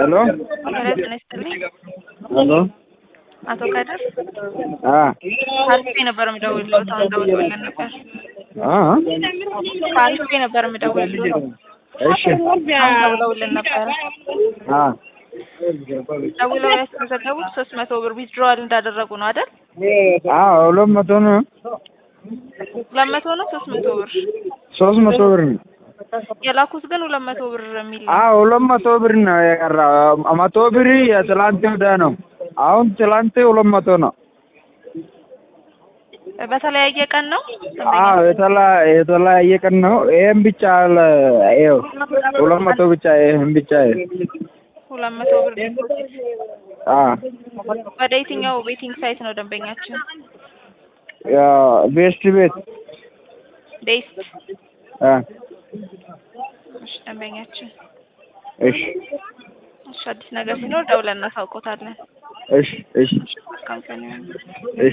ሄሎ ሄሎ ጤና ይስጥልኝ ሄሎ አቶ ከድር አ ከአሪፍ ነበር የምደውልልዎት አሁን ደውለውልን ነበር አ ከአሪፍ ነበር የምደውልልዎት እሺ አሁን ደውለውልን ነበረ አ ደውለው ያስመዘገቡት ሶስት መቶ ብር ዊዝድሮዋል እንዳደረጉ ነው አይደል አ ሁለት መቶ ነው ሁለት መቶ ነው ሶስት መቶ ብር ሶስት መቶ ብር ነው የላኩት ግን ሁለት መቶ ብር የሚል አ ሁለት መቶ ብር ነው የቀረው መቶ ብር የትላንት ወዲያ ነው አሁን ትላንት ሁለት መቶ ነው በተለያየ ቀን ነው አዎ የተላ- የተለያየ ቀን ነው ይሄን ብቻ አለ ይኸው ሁለት መቶ ብቻ ይሄን ብቻ ሁለት መቶ ብር ዲፖዚት አ ወደ የትኛው ቤቲንግ ሳይት ነው ደንበኛችን ያ ቤስት ቤት ዴስት አ እሺ ደንበኛችን እሺ እሺ አዲስ ነገር ሲኖር ደውለን እናሳውቆታለን እሺ እሺ መልካም ቀን ይሁን እሺ